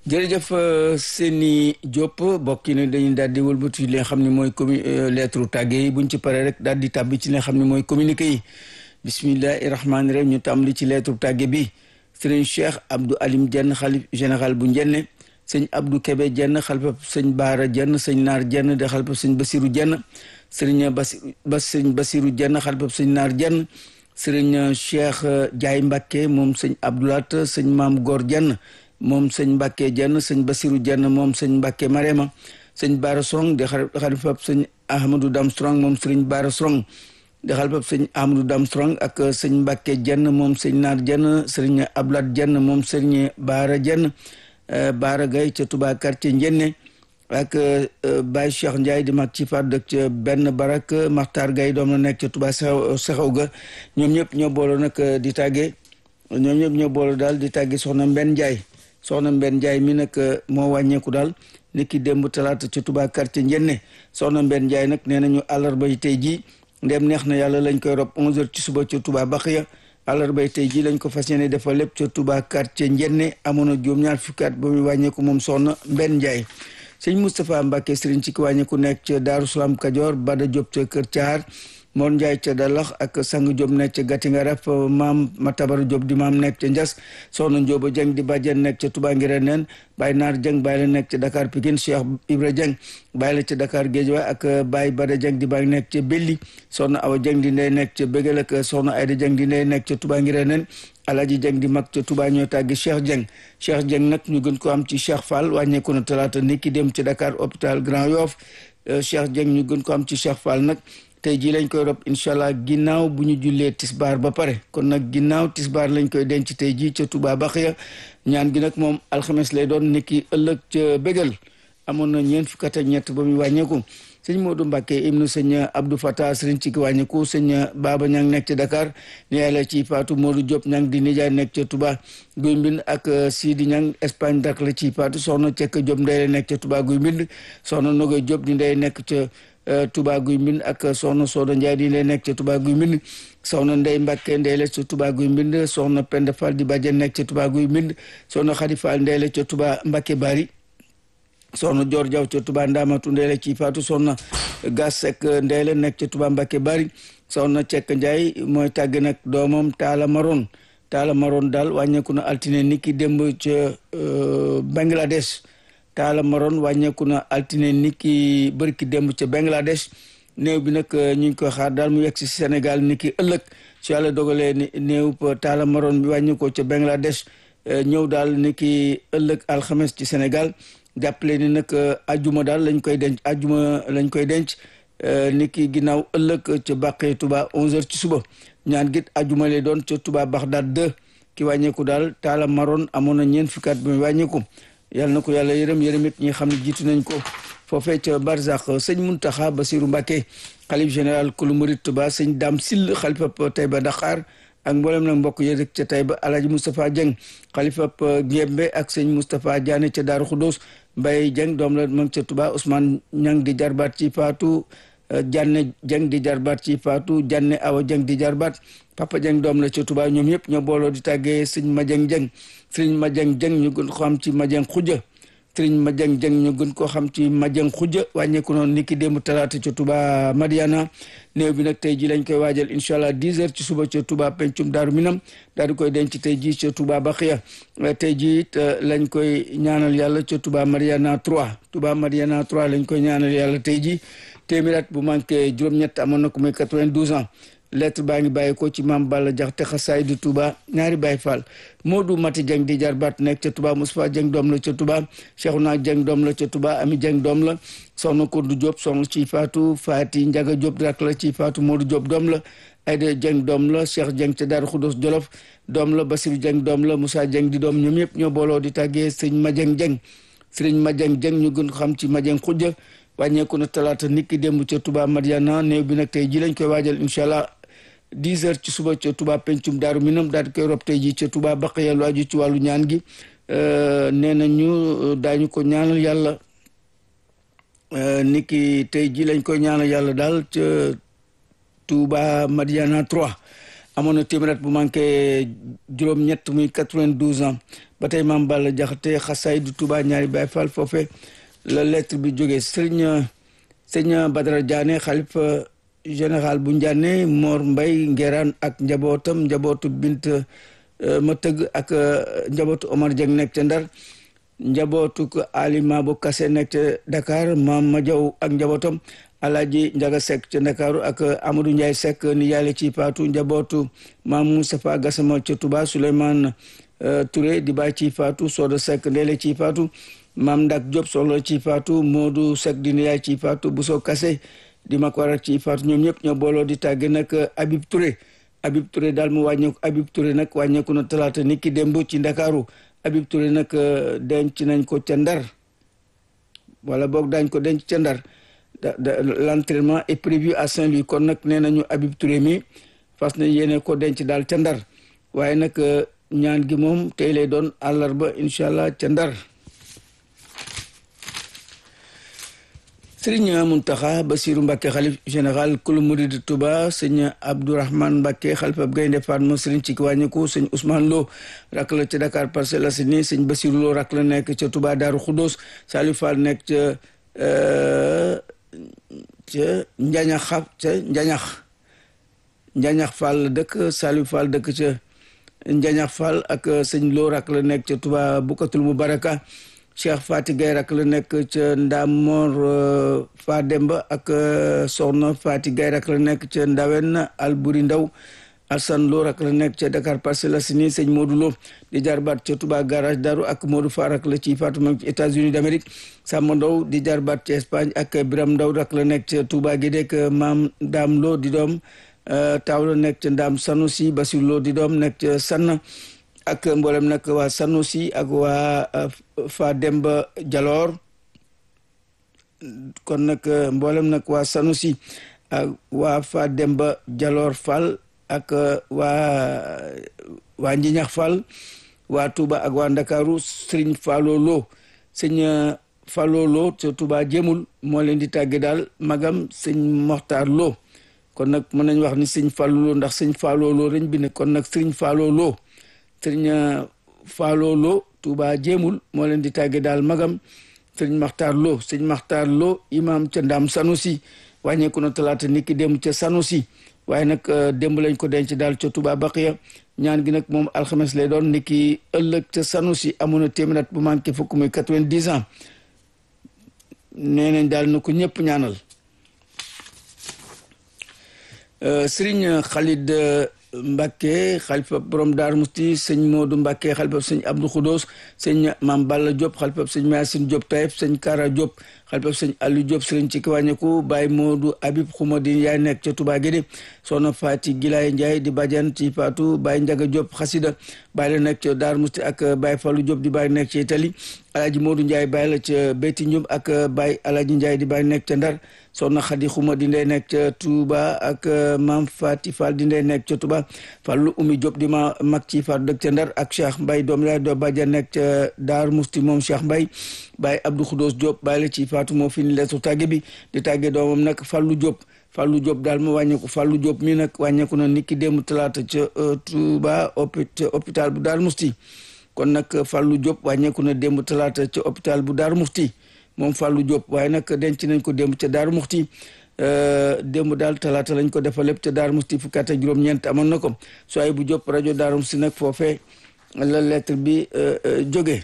jërëjëf Seni Diop bokk yi ne dañuy daal di wëlbatu li nga xam ne mooy commu lettre tàgge yi buñ ci paree rek daal di tàbbi ci li nga xam ne mooy communiqué yi bismillahi rahmaani rahim ñu tàmbali ci lettre tàgge bi sëriñ Cheikh Abdou Alim Dieng xalif général bu Njenne sëñ Abdou Kébé Dieng xalifab sëñ Baara Dieng sëñ Naar Dieng de xalifab sëñ Basiru Dieng sëriñ Basi Bas sëñ Basiru Dieng xalifab sëñ Naar Dieng sëriñ Cheikh Diaye Mbacke moom sëñ Abdoulat sëñ Maam Góor Dieng moom sëñ Mbacke Dieng sëñ Basiru Dieng moom sëñ Mbacke Marema sëñ Baara Strong di xalifab sëñ Ahmadou Dam Strong moom sëriñ Baara Strong di xalifab sëñ Ahmadou Dam Strong ak sëñ Mbacke Dieng moom sëñ Naar Dieng sëriñ Abdoulat Dieng moom sëriñ Baara Dieng Baara Gaye ca Touba quartier Njenne ak Baye Cheikh Ndiaye di mag ci faat dëkk ca benn barak Maxtaar Gaye doom la nekk ca Touba Sexaw ga ñoom ñëpp ñoo booloo nag di tàggee ñoom ñëpp ñoo booloo daal di tàggee soxna Mbenn Ndiaye soxna Mbenn Ndiaye mi nag moo wàññeeku daal niki démb talaata ca Touba quartier Njenne soxna Mbenn Ndiaye nag nee nañu àllarba yi tey jii ndem neex na yàlla lañ koy rob 11h ci suba ca Touba Baxiya àllarba yi tey jii lañ ko fas yéene defal lépp ca Touba quartier Njenne amoon na juróom-ñaar fukki at ba muy wàññeeku moom soxna Mbenn Ndiaye sëñ Moustapha Mbacke sëriñ ci ki wàññeeku nekk ca Daaru Salaam Kajoor Bada Diop ca Kër Caar Mor Ndiaye ca Dalax ak Sang Diop nekk ca Gatinga Raf maam Matabara Diop di maam nekk ca Njas soxna Ndioba Dieng di bàjjen nekk ca Touba Ngireen neen Baye Naar Dieng Baye la nekk ca Dakar Pikine Cheikh Ibra Dieng Baye la ca Dakar Guédiawaye ak Baye Bada Dieng di Baye nekk ca Belli soxna Awa Dieng di ndey nekk ca Bégal ak soxna Ayda Dieng di ndey nekk ca Touba Ngireen neen Alaji Dieng di mag ca Touba ñoo tàggi Cheikh Dieng Cheikh Dieng nag ñu gën ko am ci Cheikh Fall wàññeeku na talaata ni ki dem ci Dakar hôpital Grand Yoff Cheikh Dieng ñu gën ko am ci Cheikh Fall nag tey jii lañ koy rob incha allah ginnaaw bu ñu jullee tisbaar ba pare kon nag ginnaaw tisbaar lañ koy denc tey jii ca Touba Baxiya ñaan gi nag moom alxames lay doon niki ëllëg ca bégal amoon na ñeent fukk ak ñett ba muy wàññeeku sëñ Modou Mbacke ibnu sëñ Abdou Fatah sëriñ ci ki wàññeeku sëñ Baba Ñang nekk ca Dakar ni yàlla ci Faatu Modou Diop Ñang di nijaay nekk ca Touba Guy Mbind ak Sidi Ñang Espagne dak la ci Faatu soxna Cekk Diop ndey la nekk ca Touba Guy Mbind soxna Nogoy Diop di ndey nekk ca Touba Guy Mbind ak soxna Soda Ndiaye di ndey nekk ca Touba Guy Mbind soxna Ndey Mbacke ndey la ca Touba Guy Mbind soxna Penda Fall di bàjjen nekk ca Touba Guy Mbind soxna Khady Fall ndey la ca Touba Mbacke Bari soxna Dior Diaw ca Touba Ndamatu ndey la ci Faatu soxna Gas Seck ndey la nekk ca Touba Mbacke Bari soxna Cekk Ndiaye mooy tàgg nag doomam Taala Maron Taala Maron daal wàññeeku na altine ni ki démb ca Bangladesh Taala Maron wàññeeku na altine ni ki bërki démb ca Bangladesh néew bi nag ñu ngi koy xaar daal mu yegg si Sénégal ni ki ëllëg su yàlla dogalee ni néew Taala Maron bi wàññeekoo ca Bangladesh ñëw daal ni ki ëllëg alxames ci Sénégal jàppale ni nag ajuma daal lañ koy denc ajuma lañ koy denc ni ki ginnaaw ëllëg ca bàqee Touba 11h ci suba ñaan git ajuma lay doon ca Touba Baxdaad 2 ki wàññeeku daal taala maroon amoon na ñeent fukki at bi muy wàññeeku yàlla na ko yàlla yërëm yërëm it ñi xam ne jiitu nañ ko foofee ca Barzak sëñ Muntaxa Basiru Mbàkke xalif général kulu murit Touba sëñ Dam Sill xalifa Tayba Dakar ak mboolem nag mbokk yi rek ca Tayba Alaaji Moustapha Dieng xalifa Ngembe ak sëñ Moustapha Diané ca Daaru Xudóos Mbaye Dieng doom la mag ca Touba Ousmane Ñang di jarbaat ci Faatu Janne Dieng di jarbaat ci Faatu Janne Awa Dieng di jarbaat Papa Dieng doom la ca Touba ñoom ñëpp ñoo booloo di tàggee sëñ Madieng Dieng sëñ Madieng Dieng ñu gën ko xam ci Madieng Xuja sëñ Madieng Dieng ñu gën koo xam ci Madieng Xuja wàññeeku noonu ni ki démb talaata ca Touba Madiana néew bi nag tey ji lañ koy waajal incha allah 10 heures ci suba ca Touba pencum Daaru Minam daal di koy denc tey ji ca Touba Baxiya tey ji it lañ koy ñaanal yàlla ca Touba Mariana 3 Touba Mariana 3 lañ koy ñaanal yàlla tey ji téeméer at bu manqué juróom-ñett amoon na ko muy 92 ans lettre baa ngi bàyyi ko ci maam Balla Jaxate xasaay di Touba ñaari Baay Fall Modou Mati Dieng di jarbaat nekk ca Touba Moustapha Dieng doom la ca Touba Cheikhouna Dieng doom la ca Touba Ami Dieng doom la soxna Kourdu Diop soxna ci Faatu Faati Njaga Diop rak la ci Faatu Modou Diop doom la Aïda Dieng doom la Cheikh Dieng ca Daaru Xudos Jolof doom la Basiru Dieng doom la Moussa Dieng di doom ñoom ñëpp ñoo booloo di tàggee sëñ Madieng Dieng sëriñ Madieng Dieng ñu gën xam ci Madieng Xujja wàññeeku na talaata niki démb ca Touba Madiana néew bi nag tey ji lañ koy waajal incha allah 10 heures ci suba ca Touba pencum daaru minam daal di koy rob tey ji ca Touba Baqiya lu aju ci wàllu ñaan gi nee na ñu daañu ko ñaanal yàlla niki tey ji lañ koy ñaanal yàlla daal ca Touba Madiana 3 amoon na téeméer bu manqué juróom-ñett muy 92 ans ba tey maam Balla Jaxate xasaay du Touba ñaari Baay Fall foofe la lettre bi jógee sëriñ sëriñ Badara Diané xalifa général bu Ndiané Mor Mbay Ngeraan ak njabootam njabootu bint ma tëgg ak njabootu Omar Dieng nekk ca Ndar njabootu Alima bu Kase nekk ca Dakar maam ma jaw ak njabootam Alaaji Njaga Sekk ca Ndakaaru ak Amadou Ndiaye Sekk ni yàlla ci faatu njabootu maam Moustapha Gassama ca Touba Souleymane Touré di bàyyi ci faatu Soda Sekk ndeele ci faatu maam Ndak Diop soxla ci faatu Modou Sekk di yaay ci faatu Bousso Kase di mag waral ci faatu ñoom ñëpp ñoo booloo di tàgge nag Habib Touré Habib Touré daal mu wàññeeku Habib Touré nag wàññeeku na talaata ni ki démb ci Ndakaaru Habib Touré nag denc nañ ko ca Ndar wala boog daañ ko denc ca Ndar l'entraînement est prévu à Saint-Louis kon nag nee nañu Habib Touré mi fas na yéene ko denc daal ca Ndar waaye nag ñaan gi moom tey lay doon àllarba incha allah ca Ndar sëriñ Muntaxa Basiru Mbàkke xalif général kulu murid Touba sëñ Abdourahman Mbàkke xalifa Gaynde Fatma sëriñ ci wàññiku sëñ Ousmane Lo rak la ca Dakar Parcelles Assainies sëñ Basiru Lo rak la nekk ca Touba Daaru Xuddoos Saliou Fall nekk ca ca Njañax ca Njañax Njañax Fall dëkk Saliou Fall dëkk ca Njañax Fall ak sëñ Lo rak la nekk ca Touba Bukatul Mubaraka Cheikh Fati Gaye rak la nekk ca Ndamor Fa Demba ak Soxna Fati Gaye rak la nekk ca Ndawen Alburi Ndaw Alsan Lo rak la nekk ca Dakar Parcelles Assainies sëñ Modou Lo di jarbaat ca Touba garage Daru ak Modou Fa rak la ci Fatou ci États-Unis d'Amérique Samba Ndaw di jarbaat ca Espagne ak Biram Ndaw rak la nekk ca Touba Gédek Maam Daam Lo di doom taaw la nekk ca Ndaam Sanusi Basir Lo di doom nekk ca Sanna ak mboolem nag waa Sanusi ak waa Fa Demba Jaloor kon nag mboolem nag waa Sanusi ak waa Fa Demba Jaloor Fall ak waa waa Njiñax Fall waa Touba ak waa Ndakaaru Sëriñ Fallo Lo sëñ Fallo Lo ca Touba jëmul moo leen di tàgge daal magam sëñ Moxtaar Lo kon nag mën nañ wax ni sëñ Fallo Lo ndax sëñ Fallo Lo lañ bind kon nag Sëriñ Fallo Lo sëriñ Fallo Lo Touba jéemul moo leen di tàgge daal magam sëriñ Maxtaar Lo sëriñ Maxtaar Lo imam ca Ndaam Sanusi wàññeeku na talaata niki démb ca Sanusi waaye nag démb lañ ko denc daal ca Touba Baqiya ñaan gi nag moom alxames lay doon niki ëllëg ca Sanusi amoon na téeméer bu manqué fukk muy quatre-vingt-dix ans nee nañ daal na ko ñëpp ñaanal sëriñ Khalid Mbacke xalifa borom Daar Musti sëñ Modou Mbacke xalifa sëñ Abdou Khoudos sëñ Mam Balla Diop xalifa sëñ Massine Diop Taïf sëñ Kara Diop xalifa sëñ Aliou Diop sëriñ ci kiwàññeku Baye Modou Habib Xumadi yaay nekk ca Touba Guédé soxna Fati Gilaay Ndiaye di bàjjan ci Fatou Baye Ndiaga Diop xasida Baye la nekk ca Daar Musti ak Baye Fallou Diop di Baye nekk ci Italie Alaaji Modou Ndiaye Baye la ca Béti Ndioum ak Baye Alaaji Ndiaye di Baye nekk ca Ndar soxna Xadi Xuma di ndey nekk ca Touba ak Maam Fati Fall di ndey nekk ca Touba Fallu Umi Diop di ma mag ci Fatou dëkk ca Ndar ak Cheikh Mbaye doom yaay doo bàjjan nekk ca Daar Musti moom Cheikh Mbaye Baye Abdou Khoudos Diop Baye la ci Fatou moo fi ni leetu tàgge bi di tàgge doomam nag Fallu Diop Fallu Diop daal mu wàññeeku Fallu Diop mi nag wàññeeku na niki démb talaata ca Touba hôpital bu Daar Musti kon nag Fallou Diop wàññeeku na démb talaata ca hôpital bu Daaru Muxti moom Fallou Diop waaye nag denc nañ ko démb ca Daaru Muxti démb daal talaata lañ ko defal lépp ca Daaru Muxti fukki at ak juróom-ñeent amoon na ko sooy bu Diop rajo Daaru Muxti nag foofee la lettre bi jóge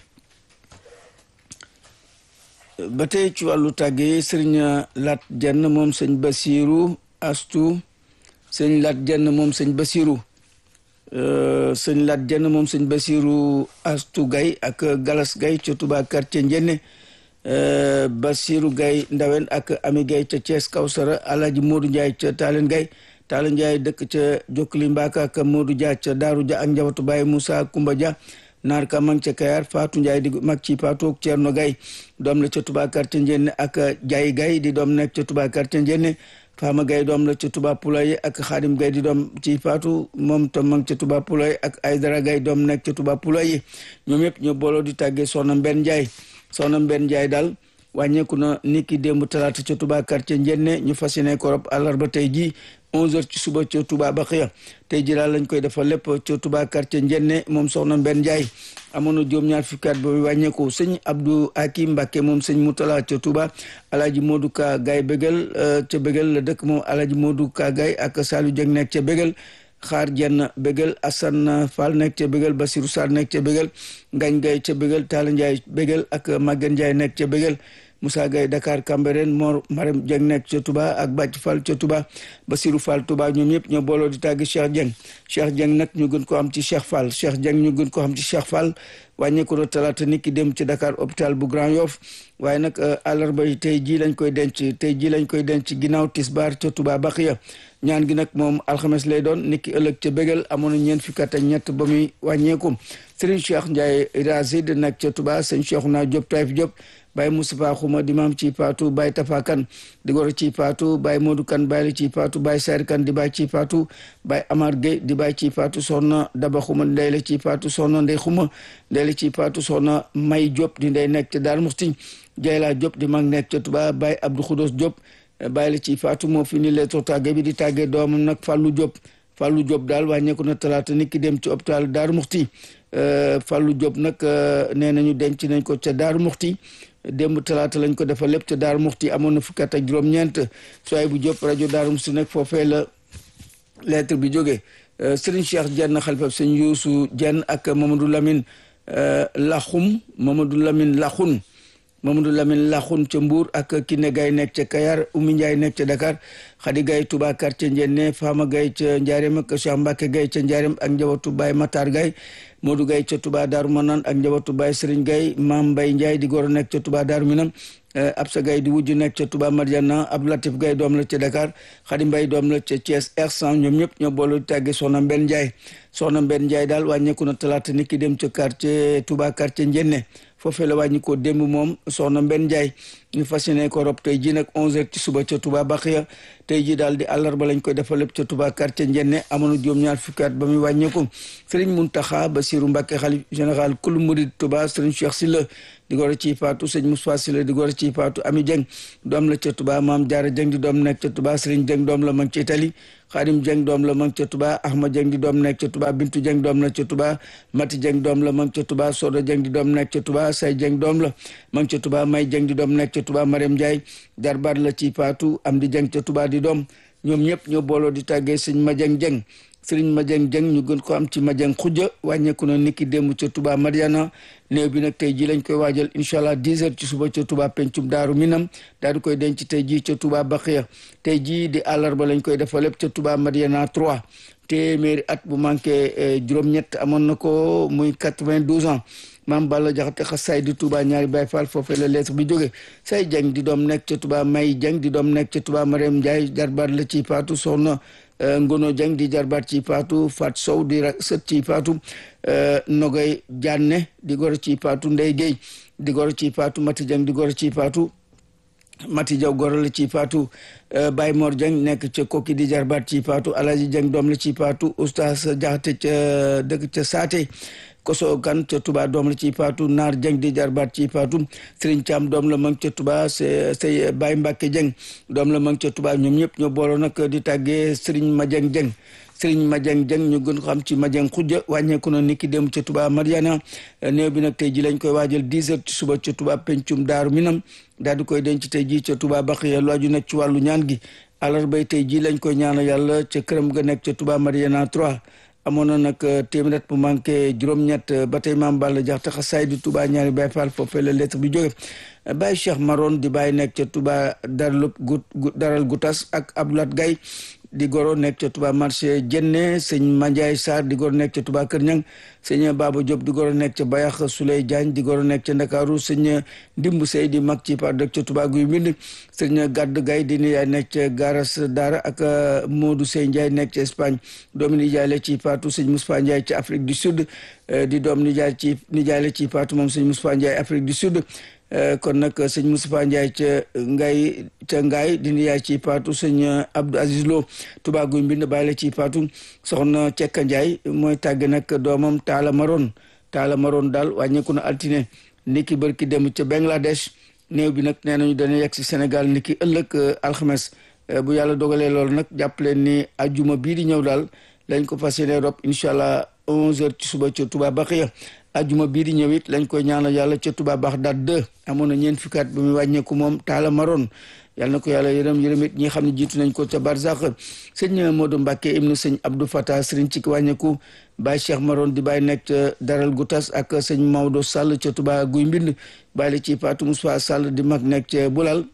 ba tey ci wàllu tàggee sëriñ Lat Jenn moom sëñ Basiru Astu sëñ Lat Jenn moom sëñ Basiru sëñ Lat Jenn moom sëñ Basiru Astu Gay ak Galas Gay ca Touba quartier Njenne Basiru Gay Ndawen ak Ami Gay ca Thiès Kawsara Alaaji Moodu Njaay ca Taalen Gay Taalen Njaay dëkk ca Jokkali Mbaaka ak Moodu Dia ca Daaru Dia ak njabootu Baay Moussa Kumba Dia naar ka mang ca Kayar Faatu Njaay di mag ci Faatu ak Ceerno Gay doom la ca Touba quartier Njenne ak Jaay Gay di doom nekk ca Touba quartier Njenne Fama Gaye doom la ca Touba Poulaye ak Xaadim Gaye di doom ci Faatu moom tam ma ngi ca Touba Poulaye ak Aydara Gaye doom nekk ca Touba Poulaye ñoom yëpp ñoo booloo di tàggee Soxna Mbenn Njaay Soxna Mbenn Njaay daal wàññeeku na niki démb talaata ca Touba quartier Njenne ñu fas yéene ko rob àllarba tey jii 11h ci suba ca Touba Baxiya tey ji daal lañ koy defal lépp ca Touba quartier Njenne moom soxna Mbenn Ndiaye amoon na juróom-ñaar fukki at ba wàññeeku sëñ Abdou Hakim Mbacke moom sëñ Moutala ca Touba Alaaji Modou Ka Gaye Bégal ca Bégal la dëkk moom Alaaji Modou Ka Gaye ak Saliou Dieng nekk ca Bégal xaar jenn bégal Assane Fall nekk ca bégal Basirou Sarr nekk ca bégal Ngañ Gay ca bégal Talla Ndiaye bégal ak Maguette Ndiaye nekk ca bégal Moussa Gaye Dakar Cambérène Mor Marème Dieng nekk ca Touba ak Bàcc Fall ca Touba Basirou Fall Touba ñoom ñëpp ñoo booloo di tàgg Cheikh Dieng Cheikh Dieng nag ñu gën ko am ci Cheikh Fall Cheikh Dieng ñu gën ko am ci Cheikh Fall wàññeeku na talaata nit ki dem ci Dakar hôpital bu Grand Yoff waaye nag àllarba yi tey jii lañ koy denc tey jii lañ koy denc ginnaaw tisbaar ca Touba Baxiya ñaan gi nag moom alxames lay doon nit ki ëllëg ca bégal amoon na ñeent fukki at ak ñett ba muy wàññeeku Serigne Cheikh Ndiaye Razid nag ca Touba sëñ Cheikhouna Diop Taïf Diop Baye Moustapha Xuma di maam ci paatu Baye Tafa Kan di goro ci paatu Baye Modou Kan Baye la ci paatu Baye Sar Kan di Baye ci paatu Baye Amar Gueye di Baye ci paatu soxna Daba Xuma ndey la ci paatu soxna Ndey Xuma ndey la ci paatu soxna May Diop di ndey nekk ca Daaru Muxti Jayla Diop di mag nekk ca Touba Baye Abdou Khoudos Diop Baye la ci paatu moo fi ni lettre tàgge bi di tàggee doomam nag Fallou Diop Fallou Diop daal wàññeeku na talaata nit ki dem ci hôpital Daaru Muxti Fallou Diop nag nee nañu denc nañ ko ca Daaru Muxti démb talaata lañ ko defal lépp ca Daaru Muxti amoon na fukki at ak juróom-ñeent sooy bu Diop rajo Daaru Muxti nag foofee la lettre bi jógee Serigne Cheikh Dieng xalifab sëñ Youssou Dieng ak Mamadou Lamine Laxum Mamadou Lamine Laxun Mamadou Lamine Laxun ca Mbour ak Kiné Gaye nekk ca Kayar Oumy Ndiaye nekk ca Dakar Khady Gaye Touba quartier Ndiéné Fama Gaye ca Ndiarème ak Cheikh Mbacke Gaye ca Ndiarème ak njabootu Baye Matar Gaye Modou Gaye ca Touba Darou Manane ak njabootu Baye Serigne Gaye Mame Mbaye Ndiaye di goro nekk ca Touba Darou Minam Absa Gaye di wujj nekk ca Touba Mariana Abdou Latif Gaye doom la ca Dakar Khady Mbaye doom la ca Thiès R100 ñoom ñëpp ñoo boolu tàgge Soxna Mbenn Ndiaye Soxna Mbenn Ndiaye daal wàññeeku na talaata nit ki dem ca quartier Touba quartier Ndiéné foofee la wàññi ko démb moom Soxna Mbenn Ndiaye ñu fas yéene ko rob tey ji nag 11h ci suba ca Touba Baxiya tey ji daal di àllarba lañ koy defal lépp ca Touba quartier Ndiéné amoon na juróom-ñaar fukki at ba muy wàññeeku Serigne Mountakha Bassirou Mbacké xalif général kul murid Touba Serigne Cheikh Sylla di goro ci Fatou sëñ Moussa Sylla di goro ci Fatou Ami Dieng doom la ca Touba Maam Jaara Dieng di doom nekk ca Touba Serigne Dieng doom la mag ci Italie Khadim Dieng doom la mag ca Touba Ahmad Dieng di doom nekk ca Touba Bintu Dieng doom la ca Touba Mati Dieng doom la mag ca Touba Soda Dieng di doom nekk ca Touba Say Dieng doom la mag ca Touba May Dieng di doom nekk ca Touba Mariam Ndiaye jarbaat la ci Fatou Amdi Dieng ca Touba di doom ñoom ñëpp ñoo booloo di tàggee sëñ Madieng Dieng sëriñ Madieng Dieng ñu gën ko am ci Madieng xujja wàññeeku na niki démb ca Touba Mariana néew bi nag tey ji lañ koy waajal incha allah 10 heures ci suba ca Touba pencum daaru minam daal di koy denc tey ji ca Touba Baxiya tey jii di àllarba lañ koy defal lépp ca Touba Mariana 3 téeméeri at bu manqué juróom-ñett amoon na ko muy 92 ans maam Balla Jaxate xasaay di Touba ñaari Baay Faal foofee la lettre bi jóge say Dieng di doom nekk ca Touba May Dieng di doom nekk ca Touba Mariam Ndiaye jarbaat la ci Faatu soxna Ngono Dieng di jarbaat ci Faatu Fat Sow di sët ci Faatu Nogay Diané di goro ci Faatu Ndey Guèye di goro ci Faatu Mati Dieng di goro ci Faatu Mati Jaw goro la ci Faatu Baye Mor Dieng nekk ca Kokki di jarbaat ci Faatu Alaji Dieng doom la ci Faatu Oustaz Jaxate ca dëkk ca Saate koso kan ca Touba doom la ci Faatu Naar Dieng di jarbaat ci Faatu Serigne Thiam doom la mang ca Touba say Baye Mbacke Dieng doom la mang ca Touba ñoom ñëpp ñoo booloo nag di tàggee Serigne Madieng Dieng Serigne Madieng Dieng ñu gën ko xam ci Madieng xujja wàññeeku na niki dem ca Touba Mariana néew bi nag tey ji lañ koy waajal 10 heures ci suba ca Touba pencum Daaru Minam daal di koy denc tey ji ca Touba Baxiya lu aju nag ci wàllu ñaan gi àllarbay tey ji lañ koy ñaanal yàlla ca këram ga nekk ca Touba Mariana 3 amoon na nag téeméer bu manqué juróom-ñett ba tey maam Balla Jaxate xasaay di Touba ñaari Baay Faal foofee la lettre bi jóge Baye Cheikh Maron di Baye nekk ca Touba daral daral Gutas ak Abdoulat Gaye di goro nekk ca Touba marché Jenne sëñ Mandiaye Sarr di goro nekk ca Touba Kër Ñang sëñ Baba Diop di goro nekk ca Bayax Souley Diagne di goro nekk ca Ndakaaru sëñ Ndimbu Sey di mag ci par dëkk ca Touba Guy Mbind sëñ Gadd Gaye di nijaay nekk ca Garas Daara ak Modou Sey Ndiaye nekk ca Espagne doomi nijaay la ci Fatou sëñ Moustapha Ndiaye ca Afrique du Sud di doom nijaay ci nijaay la ci Fatou moom sëñ Moustapha Ndiaye Afrique du Sud kon nag sëñ Moustapha Ndiaye ca ngay ca ngaay di yaay ci paatu sëñ Abdou Aziz Lo Touba Guy Mbind bàyyi la ci paatu soxna Cekka Ndiaye mooy tàgg nag doomam Taala Maron Taala Maron daal wàññeeku na altine niki bërki dem ca Bangladesh néew bi nag nee nañu dana yegg si Sénégal niki ëllëg alxames bu yàlla dogalee loolu nag jàpp leen ni ajuma bii di ñëw daal lañ ko fas yéene rob incha allah 11h ci suba ca Touba Baxiya ajuma bii di ñëw it lañ koy ñaanal yàlla ca Touba Bax daat 2 amoon na ñeent fukki at ba muy wàññeeku moom taala maroon yàlla na ko yàlla yërëm yërëm it ñi xam ne jiitu nañ ko ca Barzak sëñ Modou Mbacke ibnu sëñ Abdou Fatah sëriñ ci wàññeeku Baye Cheikh Maroon di bàyyi nekk ca Daral Goutas ak sëñ Maodo Sall ca Touba Guy Mbind bàyyi la ci Fatou Moussa Sall di mag nekk ca Bulal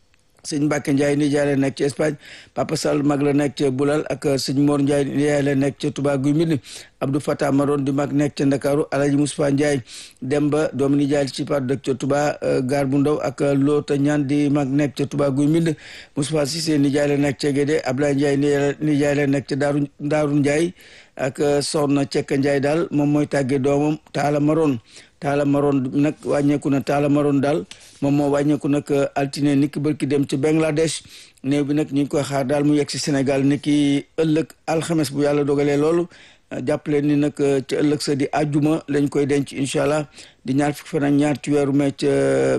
sëñ Mbacke Ndiaye nijaay la nekk ci Espagne Papa Sall mag la nekk ca Bulal ak sëñ Mor Ndiaye nijaay la nekk ca Touba Guy Mbind Abdou Fatah Maroon di mag nekk ca Ndakaaru Alaji Moustapha Ndiaye Demba doomu nijaay ci Fatou dëkk ca Touba Gaar bu Ndaw ak Loota Ñaan di mag nekk ca Touba Guy Mbind Moustapha Cissé nijaay la nekk ca Gédé Ablaye Ndiaye nijaay la nekk ca Daaru Daaru Ndiaye ak Soxna Cekka Ndiaye daal moom mooy tàggee doomam Taala Maroon taala maroon nag wàññeeku na taala maroon daal moom moo wàññeeku nag altine niki bërki dem ci Bangladesh néew bi nag ñu ngi koy xaar daal mu yegg si Sénégal niki ëllëg alxames bu yàlla dogalee loolu jàppale ni nag ci ëllëg sa di àjjuma lañ koy denc incha allah di ñaar fukki fan ak ñaar ci weeru mai ca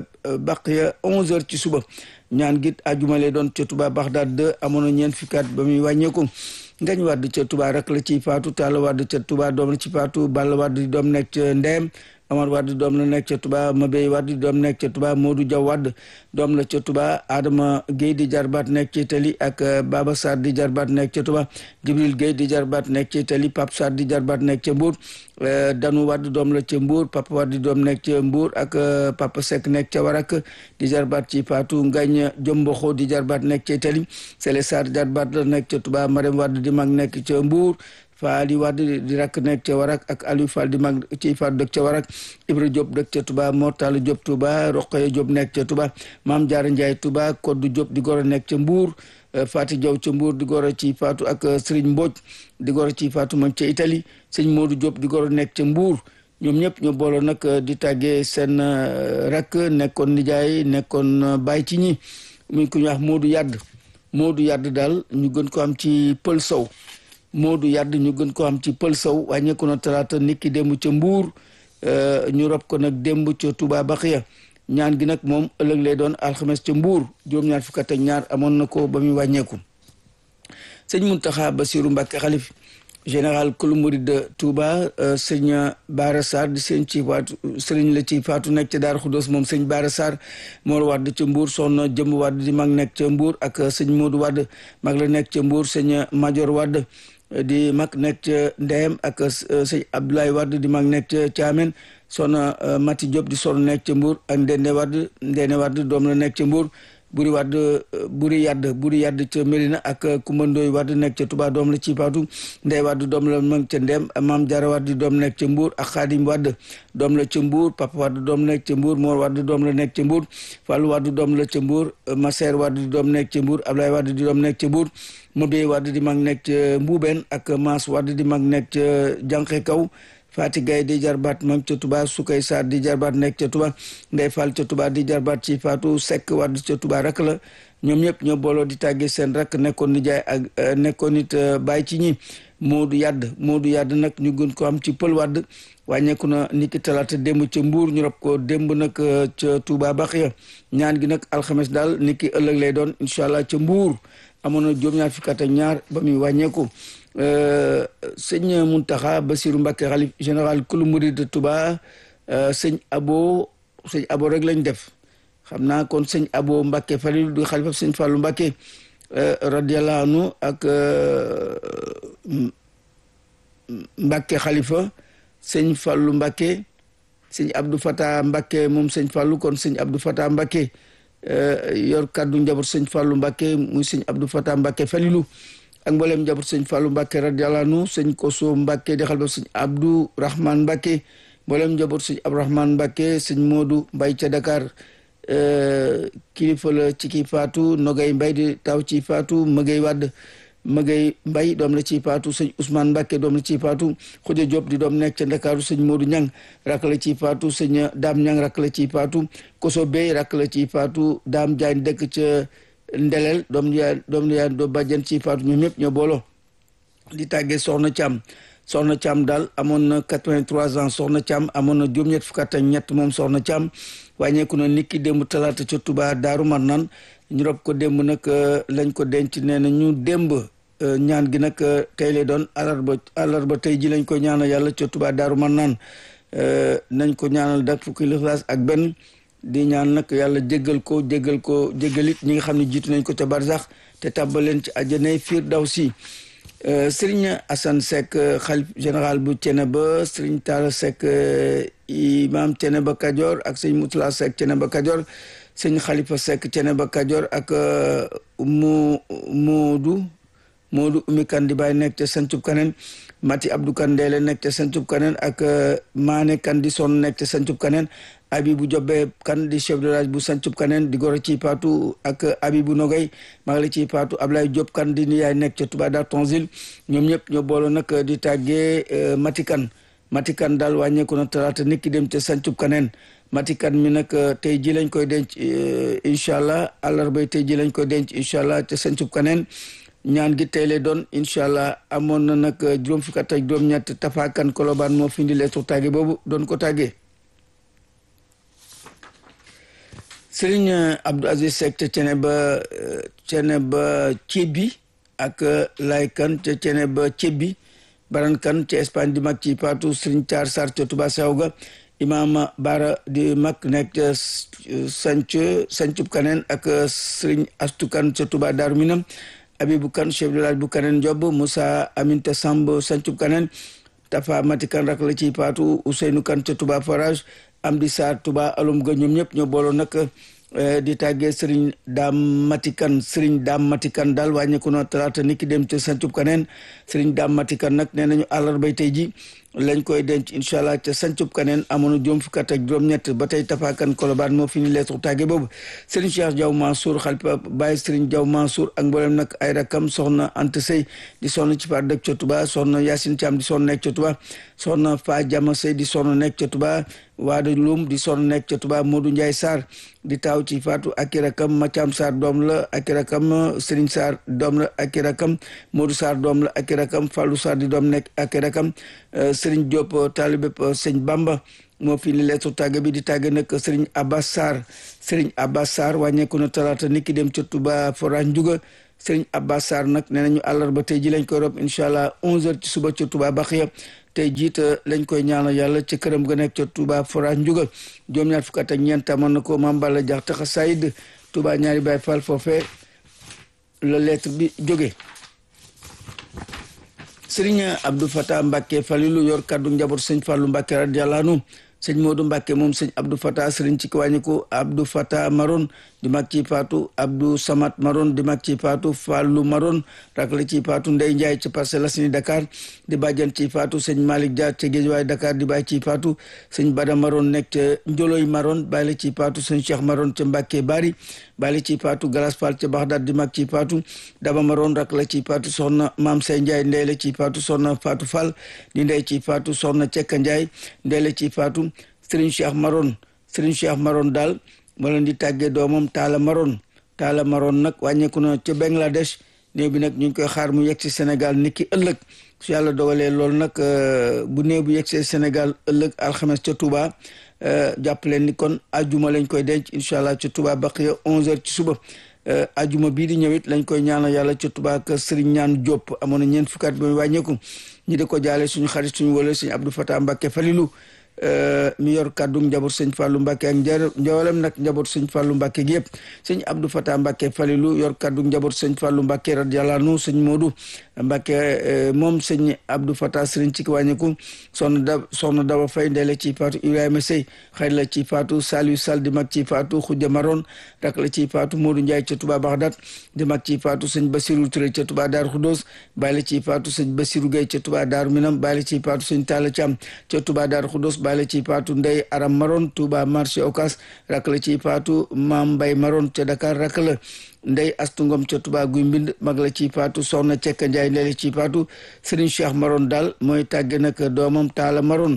Baqiya 11h ci suba ñaan git àjjuma lay doon ca Touba Bagdad 2 amoon na ñeent fukki at ba muy wàññeeku. ngañ wadd ca Touba rek la ci faatu Talla wadd ca Touba doom la ci faatu Balla wadd di doom nekk ca Ndeem Amar wadd doom la nekk ca Touba Mabey wadd di doom nekk ca Touba Modou Diaw wadd doom la ca Touba Adama Guèye di jarbaat nekk ci Italie ak Baba Sarr di jarbaat nekk ca Touba Jibril Guèye di jarbaat nekk ci Italie Pape Sarr di jarbaat nekk ca Mbour Danu wadd doom la ca Mbour Papa wadd di doom nekk ca Mbour ak Papa Seck nekk ca Warak di jarbaat ci faatu Ngañ Jomboxo di jarbaat nekk ca Italie Sele Sarr jarbaat la nekk ca Touba Marème wadd di mag nekk ca Mbour Faali Wade di rakk nekk ca Warak ak Aliou Fall di mag ci faat dëkk ca Warak Ibra Diop dëkk ca Touba Mortala Diop Touba Roqoye Diop nekk ca Touba Maam Jaara Ndiaye Touba Koddu Diop di goro nekk ca Mbour Fati Diaw ca Mbour di goro ci faatu ak Serigne Mbodj di goro ci faatu moom ca Italie sëñ Modou Diop di goro nekk ca Mbour ñoom ñëpp ñoo booloo nag di tàggee seen rakk nekkoon nijaay nekkoon bàyyi ci ñi muy ku ñu wax Modou Yadd Modou Yadd daal ñu gën ko am ci Pël Sow Moodu Yadd ñu gën ko am ci pël sow wàññeeku na talaata niki démb ca Mbuur ñu rob ko nag démb ca Touba Baxiya ñaan gi nag moom ëllëg lay doon alxames ca Mbuur juróom-ñaar fukk ak ñaar amoon na ko ba muy wàññeeku sëñ Muntaxa Basiru Mbàkke xalif général kulu murid de Touba sëñ Baara Sarr di sëñ ci faatu sëriñ la ci faatu nekk ca Daaru Xudoos moom sëñ Baara Sarr Mor Wadd ca Mbuur soxna Jëmb Wadd di mag nekk ca Mbuur ak sëñ Moodu Wadd mag la nekk ca Mbuur sëñ Major Wadd di mag nekk ca Ndeyem ak sëñ Abdoulaye Wade di mag nekk ca Thiamène soxna Mati Diop di soxna nekk ca Mbour ak Ndene Wade Ndene Wade doom la nekk ca Mbour buri wadd buri yadd buri yadd ca Mérina ak kumandooy wadd nekk ca Touba doom la ci faatu ndey wadd doom la mag ca Ndem maam Jara wadd doom nekk ca Mbour ak Xaadim wadd doom la ca Mbour papa wadd doom nekk ca Mbour Mor wadd doom la nekk ca Mbour Fallou wadd doom la ca Mbour Maser wadd di doom nekk ca Mbour Ablaye wadd di doom nekk ca Mbour Mobey wadd di mag nekk ca Mbuubeen ak Maas wadd di mag nekk ca Jànqe Kaw Fati Gaye di jarbaat mag ca Touba Sukay Sarr di jarbaat nekk ca Touba Ndey Fall ca Touba di jarbaat ci Fatou Seck wadd ca Touba rak la ñoom ñëpp ñoo booloo di tàggee seen rak nekkoon ni jaay ak nekkoon it bàyyi ci ñi Moodu Yadd Moodu Yadd nag ñu gën ko am ci pël wadd wàññeeku na ni ki talaata démb ca Mbuur ñu rob ko démb nag ca Touba Baxiya ñaan gi nag alxames daal ni ki ëllëg lay doon incha allah ca Mbuur amoon na juróom-ñaar fukki at ak ñaar ba muy wàññeeku sëñ Muntaxa Basiru Mbàkke xalif général kulu murid de Touba sëñ abo sëñ abo rek lañ def xam naa kon sëñ abo Mbàkke Falil du xalifa sëñ Fàllu Mbàkke radiyallahu anhu ak Mbàkke xalifa sëñ Fàllu Mbàkke sëñ Abdou Fata Mbàkke moom sëñ Fàllu kon sëñ Abdou Fata Mbàkke yor kàddu njaboot sëñ Fàllu Mbàkke muy sëñ Abdou Fata Mbàkke Falilu ak mboolem njaboot sëñ Fallou Mbacke radiyallahu anhu sëñ Koso Mbacke di xalba sëñ Abdou Rahman Mbacke mboolem njaboot sëñ Abdourahman Mbacke sëñ Modou Mbay ca Dakar kilifa la ci kii faatu Nogay Mbay di taw ci faatu Mëgay Wadd Mëgay Mbay doom la ci faatu sëñ Ousmane Mbacke doom la ci faatu Xuja Diop di doom nekk ca Ndakaaru sëñ Modou Ñang rak la ci faatu sëñ Daam Ñang rak la ci faatu Koso Bey rak la ci faatu Daam Jaañ dëkk ca ndelel doom yaa doom yaa do bàjjen ci faatu ñoom ñëpp ñoo booloo di tàggee soxna Thiam soxna Thiam daal amoon na 83 ans soxna Thiam amoon na juróom-ñett fukk ak ñett moom soxna Thiam wàññeeku na niki démb talaata ca Touba Daaru Marnaan ñu rob ko démb nag lañ ko denc nee na ñu démb ñaan gi nag tey lay doon alarba alarba tey ji lañ ko ñaanal yàlla ca Touba Daaru Marnaan nañ ko ñaanal dak fukki lixlaas ak benn di ñaan nag yàlla jéggal ko jéggal ko jéggalit ñi nga xam ne jiitu nañ ko ca barsax te tàbbaleen ci àjjanay Firdawsi Serigne Assane Seck xalif général bu Thiénaba Serigne Talla Seck imam Thiénaba Kajoor ak sëñ Moutala Seck Thiénaba Kajoor sëñ Khalifa Seck Thiénaba Kajoor ak mu Moodu Moodu Umi Kan di bàyyi nekk ca Sancub Kaneen Mati Abdou Kan Ndeele nekk ca Sancub Kaneen ak Maane Kan di son nekk ca Sancub Kaneen Abibu Jobbe Kan di chef de village bu Sancub Kaneen di goro ci paatu ak Abibu Nogay maa ngi la ci paatu Ablaye Diop Kan di ni yaay nekk ca Touba Dar Tonsil ñoom ñëpp ñoo booloo nag di tàggee Mati Kan Mati Kan daal wàññeeku na talaata nit ki dem ca Sancub Kaneen Mati Kan mi nag tey ji lañ koy denc incha allah àllarbay tey ji lañ koy denc incha allah ca Sancub Kaneen ñaan gi tey lay doon incha allah amoon na nag juróom fukk ak juróom-ñett tafaakan kolobaan moo fi indi leetu tàgge boobu doon ko tàggee Serigne Abdou Aziz Seck ca cene ba cene ba Cebbi ak laykan ca cene ba Cebbi barankan ca Espagne di mag ci paatu Serigne Thiar Sarr ca Touba Sewga imam Bara di mag nekk ca sanc sancub kaneen ak Serigne Astu Kan ca Touba Daaru Minam Abibu Kan chef de village bu Kaneen Job Moussa Aminta Samb sancub Kaneen Tafa Mati Kan rak la ci paatu Ousseynou Kan ca Touba Forage Amdi Sarr Touba alum ga ñoom ñëpp ñoo booloo nag di tàggee Serigne Dame Matikan Serigne Dame Matikan daal wàññeeku na talaata niki dem ca sancub Kaneen Serigne Dame Matikan nag nee nañu àllarbay tey ji lañ koy denc incha allah ca sancub kaneen amoon na juróom fukk ak juróom-ñett ba tey tafaakan kolobaan moo fi ni leetu tàgge boobu Serigne Cheikh Diaw Mansour xalifa Baye Serigne Diaw Mansour ak mboolem nag ay rakam soxna Anta Sey di sonn ci par dëkk ca Touba soxna Yacine Thiam di sonn nekk ca Touba soxna Fa Jama Sey di sonn nekk ca Touba Waada Loum di sonn nekk ca Touba Modou Ndiaye Sarr di taaw ci faatu ak i rakam Mathiam Sarr doom la ak i rakam Serigne Sarr doom la ak i rakam Modou Sarr doom la ak i rakam Fallou Sarr di doom nekk ak i rakam Serigne Diop taalibe sëñ Bamba moo fi ni leetu tàgge bi di tàgge nag Serigne Abbas Sarr Serigne Abbas Sarr wàññeeku na talaata niki dem ca Touba Forage Ndiouga Serigne Abbas Sarr nag nee nañu àllarba tey ji lañ koy rob incha allah 11h ci suba ca Touba Baxiya tey jiita lañ koy ñaanal yàlla ca këram ga nekk ca Touba Forage Ndiouga juróom ñaar fukk ak ñeent amoon na ko Mame Balla Diakhate Xasaayid Touba ñaari Baay Fall foofee la lettre bi jóge Serigne Abdou Fatah Mbacke Falilu yor kaddu njaboot sëñ Fallou Mbacke radiyallahu anhu sëñ Modou Mbacke moom sëñ Abdou Fatah Serigne ci kiwàññiku Abdou Fatah Maron di mag ci paatu Abdou Samat Maron di mag ci paatu Fallou Maron rak la ci paatu Ndey Ndiaye ci Parcelles Assainies Dakar di bàjjan ci paatu sëñ Malick Dia ca Guédiawaye Dakar di bàyyi ci paatu sëñ Bada Maron nekk ca Njoloy Maron bàyyi la ci paatu sëñ Cheikh Maron ca Mbacke Bari bàyyi la ci paatu Galas Fall ca Baxdaad di mag ci paatu Daba Maron rak la ci paatu soxna Maam Say Ndiaye ndey la ci paatu soxna Fatou Fall di ndey ci paatu soxna Cekka Ndiaye ndey la ci paatu Serigne Cheikh Maron Serigne Cheikh Maron daal moo leen di tàggee doomam Talla Maron Talla Maron nag wàññeeku na ca Bangladesh néew bi nag ñu ngi koy xaar mu yegg si Sénégal niki ëllëg su yàlla dogalee loolu nag bu néew bu yegg see Sénégal ëllëg alxames ca Touba jàpp leen ni kon ajuma lañ koy denc incha allah ca Touba baqiya 11h ci suba ajuma bii di ñëwit lañ koy ñaanal yàlla ca Touba ak Serigne ñaan Diop amoon na ñeent fukkaat ba wàññeeku ñi di ko jaale suñu xarit suñu wala suñu Abdou Fatah Mbacke Falilou mi yor kàddu njaboot sëñ Fallou Mbacke ak njar njawalem nag njaboot sëñ Fallou Mbacke gi yëpp sëñ Abdou Fatah Mbacke Falilou yor kàddu njaboot sëñ Fallou Mbacke radiyallahu anhu sëñ Modou Mbacke moom sëñ Abdou Fatah sëriñ ci wàññiku soxna da soxna Daba Faye ndele ci faatu Ibrahima Sey xëy la ci faatu Saliou Sall di mag ci faatu Khoudia Maron rak la ci faatu Modou Ndiaye ca Touba Bagdad di mag ci faatu sëñ Bassirou Touré ca Touba Darou Khoudoss bàyyi la ci faatu sëñ Bassirou Gueye ca Touba Darou Minam bàyyi la ci faatu sëñ Talla Thiam ca Touba Darou Khoudoss bàyyi la ci faatu Ndey Aram Maron Touba marché Ocas rak la ci faatu Mam Mbay Maron ca Dakar rak la ndey astu ngom ca Touba guy mbind mag la ci faatu soxna Cekka Njaay ndey la ci faatu Serigne Cheikh Maron daal mooy tàgge nag doomam Taala Maron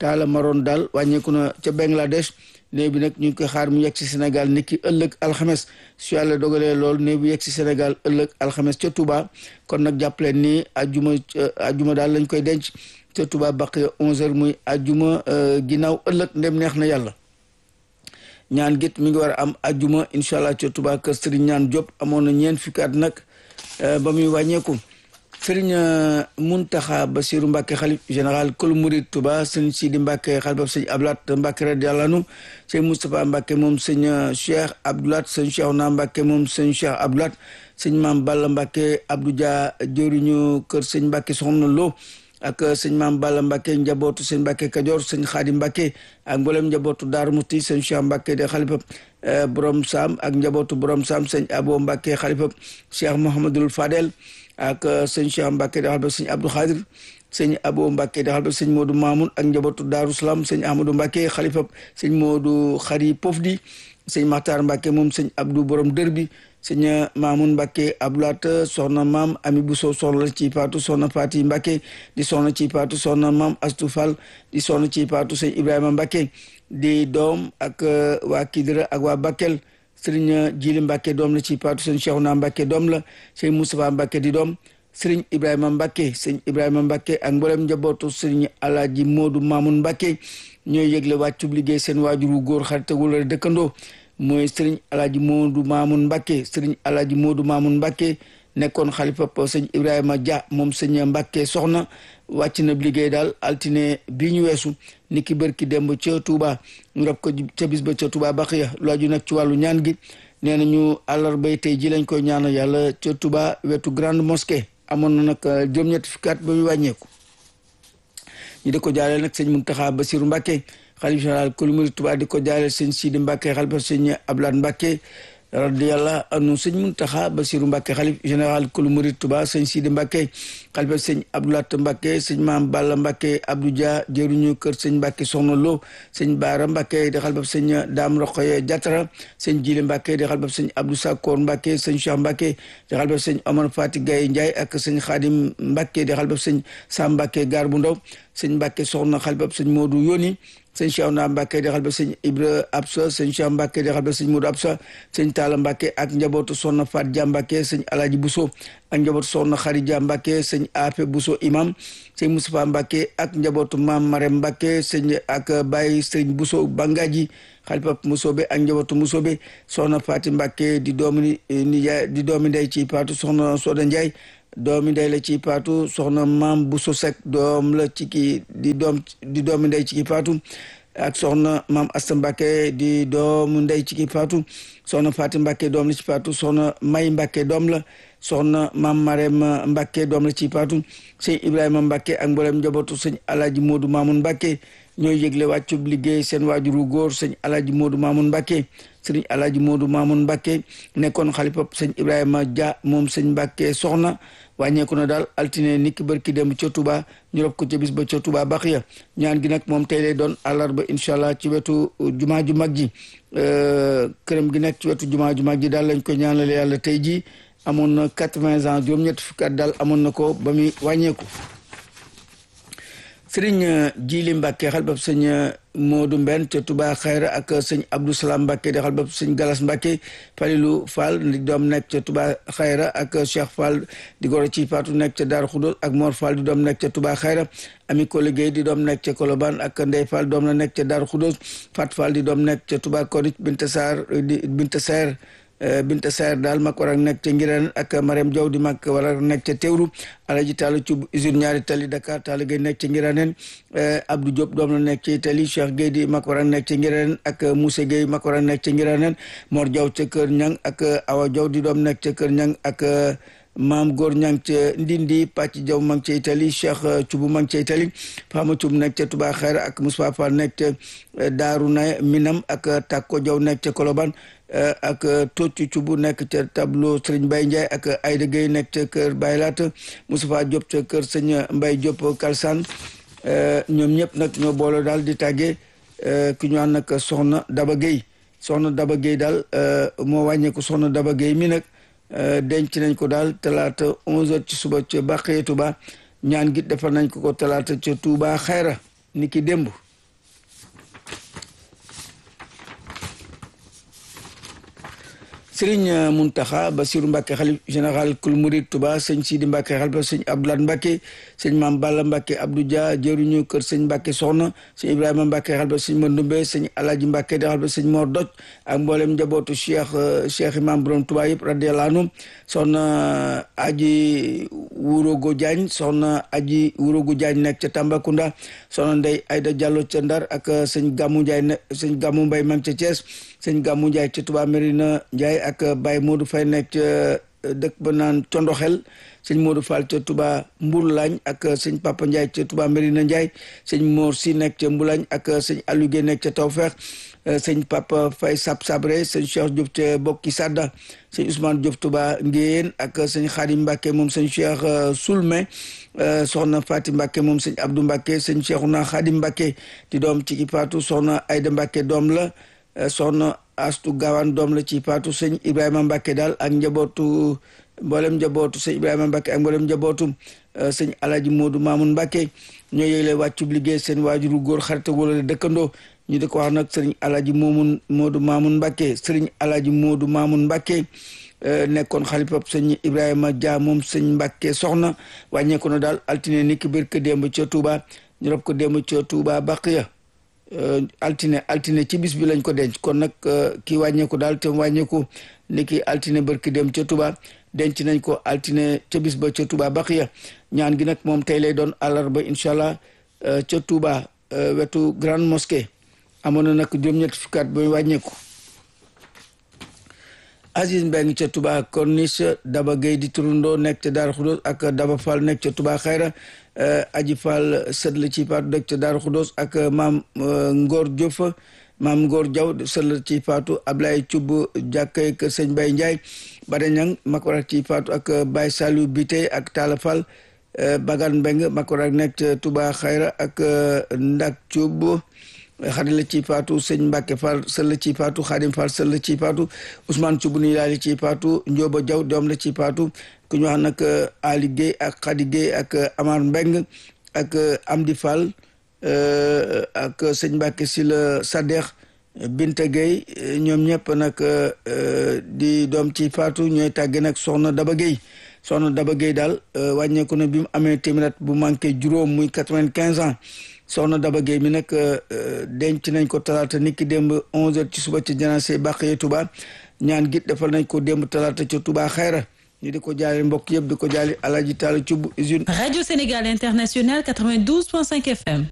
Talla Maron daal wàññeeku na ca Bangladesh néew bi nag ñu ngi koy xaar mu yegg si Sénégal niki ëllëg alxames su yàlla dogalee lool néew bi yegg si Sénégal ëllëg alxames ca Touba kon nag jàppaleen ni ajuma ajuma daal lañ koy denc ca Touba baq 11h muy ajuma ginnaaw ëllëg ndem neex na yàlla. ñaan git mi ngi war a am ajuma incha allah ca Touba kër Serigne ñaan Diop amoon na ñeent fukki at nag ba muy wàññeeku. sëriñ Muntaxa Basiru Mbàkke xalif général kul murid Tuba sëñ Sidi Mbàkke xalifab sëñ Abdoulaat Mbàkke radiyallaahu anhu sëñ Moustapha Mbàkke moom sëñ Cheikh Abdoulaat sëñ Cheikhouna Mbàkke moom sëñ Cheikh Abdoulaat sëñ Maam Balla Mbàkke Abdou Dia jëriñu kër sëñ Mbàkke Soxna Lo ak sëñ Maam Balla Mbàkke njabootu sëñ Mbàkke Kajoor sëñ Xaadi Mbàkke ak mboolem njabootu Daaru Musti sëñ Cheikh Mbàkke de xalifab borom Saam ak njabootu borom Saam sëñ Abo Mbàkke xalifab Cheikh Mouhamadul Fadel ak sëñ Cheikh Mbacke di xalba sëñ Abdou Khadir sëñ Abo Mbacke di xalba sëñ Modou Mamoun ak njabootu Daaru Salaam sëñ Ahmadou Mbacke xalifa sëñ Modou Khari Pofdi sëñ Makhtar Mbacke moom sëñ Abdou borom dër bi sëñ Mamoun Mbacke Abdoulaat soxna maam Ami Bousso soxna la ci paatu soxna Fati Mbacke di soxna ci paatu soxna maam Astou Fall di soxna ci paatu sëñ Ibrahima Mbacke di doom ak waa Kidira ak waa Bakel sëriñ Jili Mbacke doom la ci paatu sëñ Cheikhouna Mbacke doom la sëñ Moustapha Mbacke di doom sëriñ Ibrahima Mbacke sëñ Ibrahima Mbacke ak mboolem njabootu sëriñ Alaaji Moodu Mamoun Mbacke ñooy yëgle wàccub liggéey seen waajuru góor xaritagul la dëkkandoo mooy sëriñ Alaaji Moodu Mamoun Mbacke sëriñ Alaaji Moodu Mamoun Mbacke nekkoon xalifa sëñ Ibrahima Dia moom sëñ Mbacke soxna wàcc na liggéey daal altine bii ñu weesu niki bërki demb ca Touba ñu rab ko ca bis ba ca Touba Baxiya lu aju nag ci wàllu ñaan gi nee nañu àllarbay tey ji lañ koy ñaanal yàlla ca Touba wetu grande mosquée amoon na nag juróom-ñetti fukki at ba muy wàññeeku ñu di ko jaaleel nag sëñ Muntaxa Basiru Mbàkke xalif général kulu murid Touba di ko jaaleel sëñ Sidi Mbàkke xalifa sëñ Ablaat Mbàkke radiyallahu anhu sëñ Muntaxa Basiru Mbàkke xalif général kulu murid Touba sëñ Sidi Mbàkke xalifa sëñ Abdoulaat Mbàkke sëñ Maam Balla Mbàkke Abdou Dia jëruñu kër sëñ Mbàkke Soxna Lo sëñ Baara Mbàkke di xalifa sëñ Daam Roqoye Jatara sëñ Jili Mbàkke di xalifa sëñ Abdou Sakkoor Mbàkke sëñ Cheikh Mbàkke di xalifa sëñ Omar Fati Gaye Ndiaye ak sëñ Xaadim Mbàkke di xalifa sëñ Sam Mbàkke Gaar bu Ndaw sëñ Mbàkke Soxna xalifa sëñ Moodu Yoni sëñ Cheikhouna Mbacke di xalba sëñ Ibra Absa sëñ Cheikh Mbacke di xalba sëñ Modou Absa sëñ Talla Mbacke ak njabootu Soxna Fat Dia Mbacke sëñ Alaaji Bousso ak njabootu Soxna Xarija Mbacke sëñ Afe Bousso imam sëñ Moustapha Mbacke ak njabootu Maam Marème Mbacke sëñ ak Baye sëñ Bousso Bangaji xalifa Musobe ak njabootu Musobe Soxna Fati Mbacke di doomi ni di doomi ndey ci paatu Soxna Soda Ndiaye doomi ndey la ci paatu soxna maam bu sosek doom la ci kii di doom di doomi ndey ci kii paatu ak soxna maam asta mbàkke di doomu ndey ci kii paatu soxna faati mbàkke doom la ci paatu soxna may mbàkke doom la soxna maam marem mbàkke doom la ci paatu sëñ ibrahima mbàkke ak mboolem njabootu sëñ alaaji moodu maamun mbàkke ñooy yëgle wàccub liggéey seen waajuru góor sëñ alaaji moodu maamun mbàkke sëriñ alaaji moodu maamun mbàkke nekkoon xalifa sëñ ibrahima dia moom sëñ mbàkke soxna wàññeeku na daal altine niki barki dem ca Touba ñu rob ko ca bis ba ca Touba Baxiya ñaan gi nag moom tey lay doon àllarba incha allah ci wetu jumaa ju mag ji këram gi nekk ci wetu jumaa ju mag ji daal lañ ko ñaanale yàlla tey ji amoon na quatre-vingts ans juróom-ñetti fukki at daal amoon na ko ba muy wàññeeku sëriñ Jili Mbàkke xalbab sëñ Moodu Mbenn ca Touba Xayra ak sëñ Abdou Salam Mbàkke di xalbab sëñ Galas Mbàkke Falilu Fall di doom nekk ca Touba Xayra ak Cheikh Fall di goro ci Faatu nekk ca Daaru Xudóos ak Mor Fall di doom nekk ca Touba Xayra Ami Ko liggéey di doom nekk ca Kolobaan ak Ndey Fall doom la nekk ca Daaru Xudóos Fat Fall di doom nekk ca Touba Korich Binta Saar di Binta Saar Binta Saer daal mag war a nekk ca Ngiraan ak Mariam Diaw di mag war a nekk ca Teewru Alaji Talla Cub usine ñaari tali Dakar Talla Gueye nekk ca Ngiraaneen Abdou Diop doom la nekk ca Italie Cheikh Gueye di mag war a nekk ca Ngiraaneen ak Moussa Gueye mag war a nekk ca Ngiraaneen Mor Diaw ca Kër Ñang ak Awa Diaw di doom nekk ca Kër Ñang ak maam góor ñang ca Ndindi Pàcc Jaw mang ca Italie Cheikh Cubu mang ca Italie Fama Cub nekk ca Touba Xeer ak Moussa Fall nekk ca Daaru na Minam ak Takko Jaw nekk ca Koloban ak Toccu Cubu nekk ca tableau Serigne Baye Ndiaye ak Ayda Gueye nekk ca kër Baye Laat Moustapha Diop ca kër sëñ Mbaye Diop Kalsane ñoom ñëpp nag ñoo boole daal di tàggee ki ñu naan nag soxna Daba Gueye soxna Daba Gueye daal moo wàññeeku soxna Daba Gueye mi nag denc nañ ko daal talaata onze heures ci suba ca Bàqee Touba ñaan gi defal nañ ko ko talaata ca Touba Xayra ni ki démb Sëriñ Muntaxa Basiru Mbàkke xalif général kul murid Tuba sëñ Sidi Mbàkke xalifa sëñ Abdoulaye Mbàkke sëñ Maam Balla Mbàkke Abdou Dia jëruñu kër sëñ Mbàkke soxna sëñ Ibrahima Mbàkke xalifa sëñ Mandumbe sëñ Alaaji Mbàkke di xalifa sëñ Mor Doj ak mboolem njabootu Cheikh Cheikh Imam Borom Tuba yëpp radiyallahu anhu soxna Aji Wurogo Diagne soxna Aji Wurogo Diagne nekk ca Tambacounda soxna Ndey Ayda Diallo ca Ndar ak sëñ Gàmmu Njaay ne sëñ Gàmmu Mbay mam ca Thiès sëñ Gàmmu Njaay ca Tuba Mérina Njaay ak Baye Modou Fay nekk ca dëkk ba naan Condoxel sëñ Modou Fall ca Tuba Mbourlañ ak sëñ Papa Njaay ca Tuba Mérina Njaay sëñ Mor Si nekk ca Mbulañ ak sëñ Aliou Guèye nekk ca Tawfeex sëñ Papa Fay Sab Sabre sëñ Cheikh Diop ca Bokki Sadda sëñ Ousmane Diop Tuba Ngéyeen ak sëñ Xaadim Mbàkke moom sëñ Cheikh Soulmé soxna Fati Mbàkke moom sëñ Abdou Mbàkke sëñ Cheikhouna Xaadim Mbàkke di doom ci ki paatu soxna Ayda Mbàkke doom la soxna astu gaawaan doom la ci paatu sëñ Ibrahima Mbàkke daal ak njabootu mboolem njabootu sëñ Ibrahima Mbàkke ak mboolem njabootu sëñ Alaji Moodu Maamun Mbàkke ñoo yëgle wàccub liggéey seen waajuru góor xarita wala dëkkandoo ñu di ko wax nag sëriñ Alaji Moomun Moodu Maamun Mbàkke sëriñ Alaji Moodu Maamun Mbàkke nekkoon xalifab sëñ Ibrahima Dia moom sëñ Mbàkke soxna wàññeeku na daal altine ni ki biir ko démb ca Touba ñu rob ko démb ca Touba Baqiya altine altine ci bis bi lañ ko denc kon nag kii wàññeeku daal te wàññeeku ni ki altine barki dem ca Touba denc nañ ko altine ca bis ba ca Touba Baqiya ñaan gi nag moom tey lay doon àllarba incha allah ca Touba wetu grande mosquée amoon na nag juróom-ñetti fukkaat ba wàññeeku Aziz Mbeng ca Touba Corniche Daba Gueye di turundoo nekk ca Daaru Xudoos ak Daba Fall nekk ca Touba Xayra Aji Fall sët la ci paatu dëkk ca Daaru Xudoos ak maam Ngor Diouf maam Ngor Diaw sët la ci paatu Ablaye Cub jàkkay kër sëñ Bay Ndiaye Bada Ñang makorak ci paatu ak Baye Saliou Bité ak Talla Fall Bagan Mbeng makorak nekk ca Touba Xayra ak Ndak Cub xarit la ci faatu sëñ Mbàkke Fall sël la ci faatu Xaadim Fall sël la ci faatu Ousmane Cubu ni laali ci faatu Njóoba Jaw doom la ci faatu ku ñu wax nag Ali Guèye ak Xadi Guèye ak Amar Mbeng ak Amdi Fall ak sëñ Mbàkke si la Sadeex Binta Guèye ñoom ñëpp nag di doom ci faatu ñooy tàgge nag soxna Daba Guèye soxna Daba Guèye daal wàññeeku na bi mu amee téeméer bu manqué juróom muy quatre-vingt-quinze ans soxna Daba Gueye mi nag denc nañ ko talaata niki démb onze heures ci suba ci janaase Baqiya Touba ñaan git defal nañ ko démb talaata ca Touba Xayra ñu di ko jaale mbokk yëpp di ko jaale Alaji Taala Cubb usine Radio Sénégal International 92.5 FM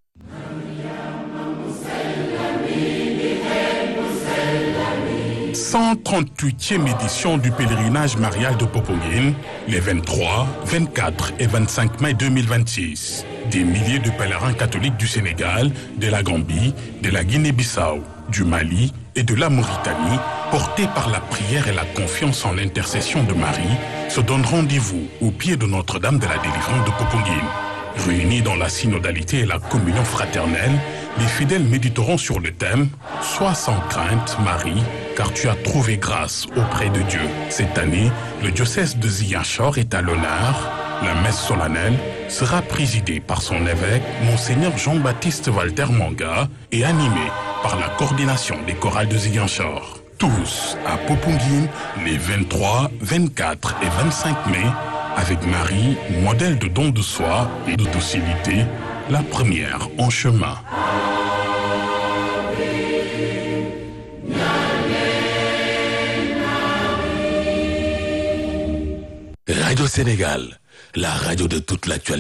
138e édition du pèlerinage marial de Popenguine, les 23, 24 et 25 mai 2026. Des milliers de pèlerins catholiques du Sénégal, de la Gambie, de la Guinée-Bissau, du Mali et de la Mauritanie, portés par la prière et la confiance en l'intercession de Marie, se donnent rendez-vous au pied de Notre-Dame de la délivrance de Popenguine. Réunis dans la synodalité et la communion fraternelle, les fidèles méditeront sur le thème « Sois sans crainte, Marie, car tu as trouvé grâce auprès de Dieu ». Cette année, le diocèse de Ziguinchor est à l'honneur. La messe solennelle sera présidée par son évêque, Monseigneur Jean-Baptiste Walter Manga, et animée par la coordination des chorales de Ziguinchor. Tous à Popenguine les 23, 24 et 25 mai, avec Marie, modèle de don de soi et de docilité, la première en chemin. Radio Sénégal, la radio de toute l'actualité.